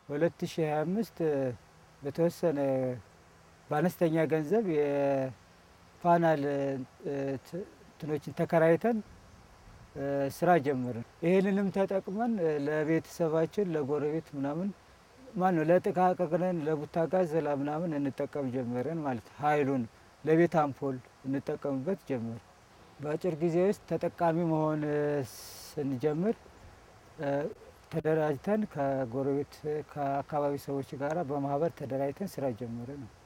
በ2025 በተወሰነ በአነስተኛ ገንዘብ የፓናል እንትኖችን ተከራይተን ስራ ጀመርን። ይህንንም ተጠቅመን ለቤተሰባችን ለጎረቤት ምናምን ማነው ለጥቃቅን ለቡታ ጋዝ ምናምን እንጠቀም ጀመርን ማለት ነው። ኃይሉን ለቤት አምፖል እንጠቀምበት ጀመር። በአጭር ጊዜ ውስጥ ተጠቃሚ መሆን ስንጀምር ተደራጅተን ከጎረቤት ከአካባቢ ሰዎች ጋር በማህበር ተደራጅተን ስራ ጀመርን ነው።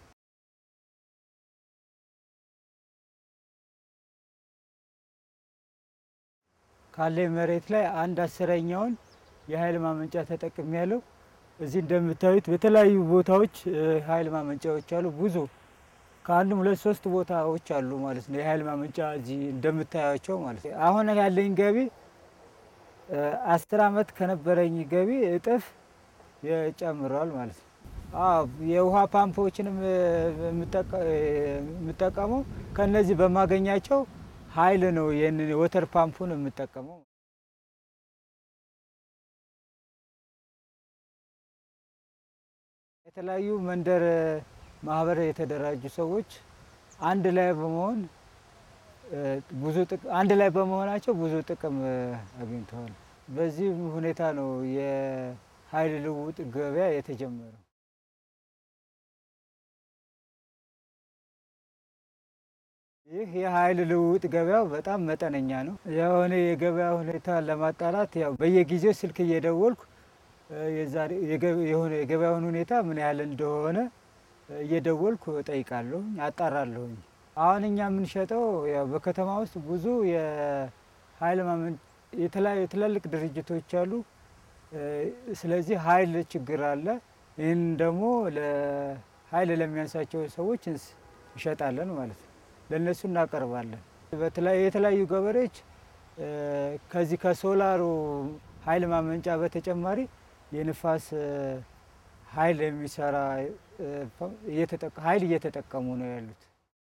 ካለኝ መሬት ላይ አንድ አስረኛውን የኃይል ማመንጫ ተጠቅሚ ያለው እዚህ እንደምታዩት በተለያዩ ቦታዎች ኃይል ማመንጫዎች አሉ። ብዙ ከአንድም ሁለት ሶስት ቦታዎች አሉ ማለት ነው የኃይል ማመንጫ እዚህ እንደምታያቸው ማለት ነው። አሁን ያለኝ ገቢ አስር አመት ከነበረኝ ገቢ እጥፍ ጨምሯል ማለት ነው። አዎ የውሃ ፓምፖችንም የምጠቀመው ከነዚህ በማገኛቸው ኃይል ነው። ይህንን ወተር ፓምፑን የምጠቀመው የተለያዩ መንደር ማህበር የተደራጁ ሰዎች አንድ ላይ በመሆን ብዙ አንድ ላይ በመሆናቸው ብዙ ጥቅም አግኝተዋል። በዚህ ሁኔታ ነው የኃይል ልውውጥ ገበያ የተጀመረው። ይህ የኃይል ልውውጥ ገበያው በጣም መጠነኛ ነው። የሆነ የገበያ ሁኔታ ለማጣራት ያው በየጊዜው ስልክ እየደወልኩ የሆነ የገበያውን ሁኔታ ምን ያህል እንደሆነ እየደወልኩ እጠይቃለሁ፣ አጣራለሁኝ። አሁን እኛ የምንሸጠው ያው በከተማ ውስጥ ብዙ የኃይል ማመን የተለያዩ ትላልቅ ድርጅቶች አሉ። ስለዚህ ኃይል ችግር አለ። ይህን ደግሞ ለኃይል ለሚያንሳቸው ሰዎች እንሸጣለን ማለት ነው። ለእነሱ እናቀርባለን። የተለያዩ ገበሬዎች ከዚህ ከሶላሩ ኃይል ማመንጫ በተጨማሪ የንፋስ ኃይል የሚሰራ ኃይል እየተጠቀሙ ነው ያሉት።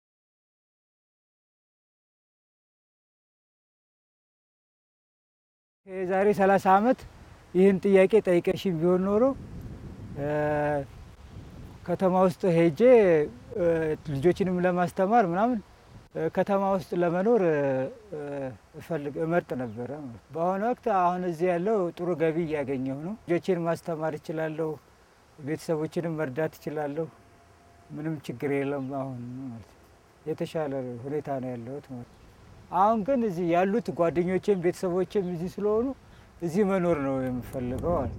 የዛሬ 30 ዓመት ይህን ጥያቄ ጠይቀሽኝ ቢሆን ኖሮ ከተማ ውስጥ ሄጄ ልጆችንም ለማስተማር ምናምን ከተማ ውስጥ ለመኖር እፈልግ እመርጥ ነበረ። በአሁኑ ወቅት አሁን እዚህ ያለው ጥሩ ገቢ እያገኘሁ ነው። ልጆችን ማስተማር እችላለሁ፣ ቤተሰቦችንም መርዳት እችላለሁ። ምንም ችግር የለም። አሁን ማለት የተሻለ ሁኔታ ነው ያለሁት ማለት አሁን ግን እዚህ ያሉት ጓደኞቼም ቤተሰቦቼም እዚህ ስለሆኑ እዚህ መኖር ነው የምፈልገው አለ።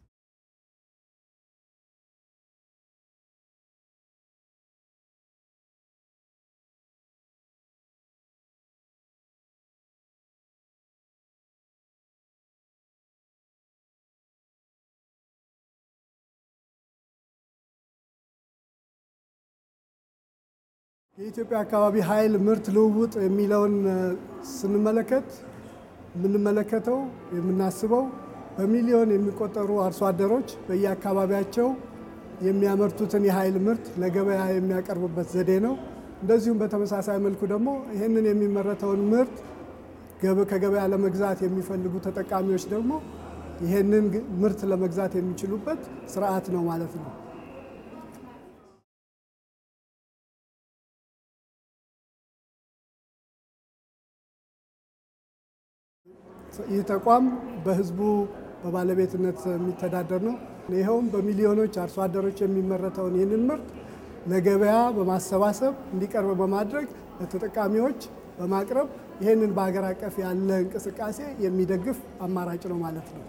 የኢትዮጵያ አካባቢ ኃይል ምርት ልውውጥ የሚለውን ስንመለከት የምንመለከተው የምናስበው በሚሊዮን የሚቆጠሩ አርሶ አደሮች በየአካባቢያቸው የሚያመርቱትን የኃይል ምርት ለገበያ የሚያቀርቡበት ዘዴ ነው። እንደዚሁም በተመሳሳይ መልኩ ደግሞ ይህንን የሚመረተውን ምርት ከገበያ ለመግዛት የሚፈልጉ ተጠቃሚዎች ደግሞ ይህንን ምርት ለመግዛት የሚችሉበት ስርዓት ነው ማለት ነው። ይህ ተቋም በህዝቡ በባለቤትነት የሚተዳደር ነው። ይኸውም በሚሊዮኖች አርሶ አደሮች የሚመረተውን ይህንን ምርት ለገበያ በማሰባሰብ እንዲቀርብ በማድረግ ለተጠቃሚዎች በማቅረብ ይህንን በሀገር አቀፍ ያለ እንቅስቃሴ የሚደግፍ አማራጭ ነው ማለት ነው።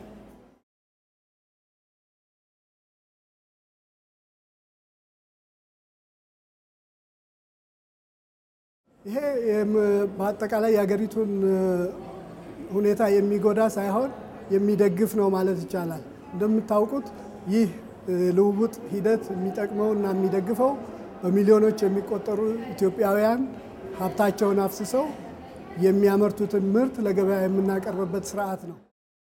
ይሄ በአጠቃላይ የሀገሪቱን ሁኔታ የሚጎዳ ሳይሆን የሚደግፍ ነው ማለት ይቻላል። እንደምታውቁት ይህ ልውውጥ ሂደት የሚጠቅመው እና የሚደግፈው በሚሊዮኖች የሚቆጠሩ ኢትዮጵያውያን ሀብታቸውን አፍስሰው የሚያመርቱትን ምርት ለገበያ የምናቀርብበት ስርዓት ነው።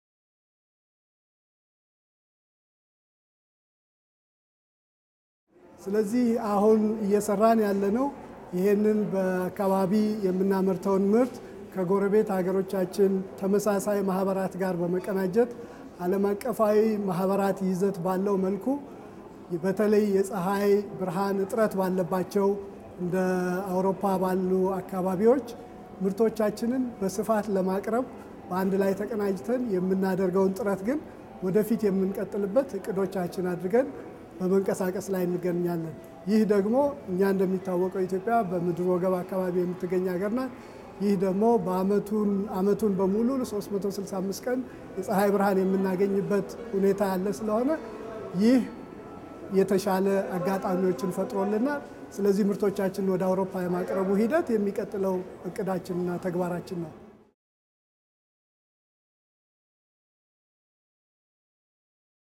ስለዚህ አሁን እየሰራን ያለነው ይህንን በአካባቢ የምናመርተውን ምርት ከጎረቤት ሀገሮቻችን ተመሳሳይ ማህበራት ጋር በመቀናጀት ዓለም አቀፋዊ ማህበራት ይዘት ባለው መልኩ በተለይ የፀሐይ ብርሃን እጥረት ባለባቸው እንደ አውሮፓ ባሉ አካባቢዎች ምርቶቻችንን በስፋት ለማቅረብ በአንድ ላይ ተቀናጅተን የምናደርገውን ጥረት ግን ወደፊት የምንቀጥልበት እቅዶቻችን አድርገን በመንቀሳቀስ ላይ እንገኛለን። ይህ ደግሞ እኛ እንደሚታወቀው ኢትዮጵያ በምድር ወገብ አካባቢ የምትገኝ ሀገር ናት። ይህ ደግሞ በአመቱን በሙሉ 365 ቀን የፀሐይ ብርሃን የምናገኝበት ሁኔታ ያለ ስለሆነ ይህ የተሻለ አጋጣሚዎችን ፈጥሮልናል። ስለዚህ ምርቶቻችንን ወደ አውሮፓ የማቅረቡ ሂደት የሚቀጥለው እቅዳችንና ተግባራችን ነው።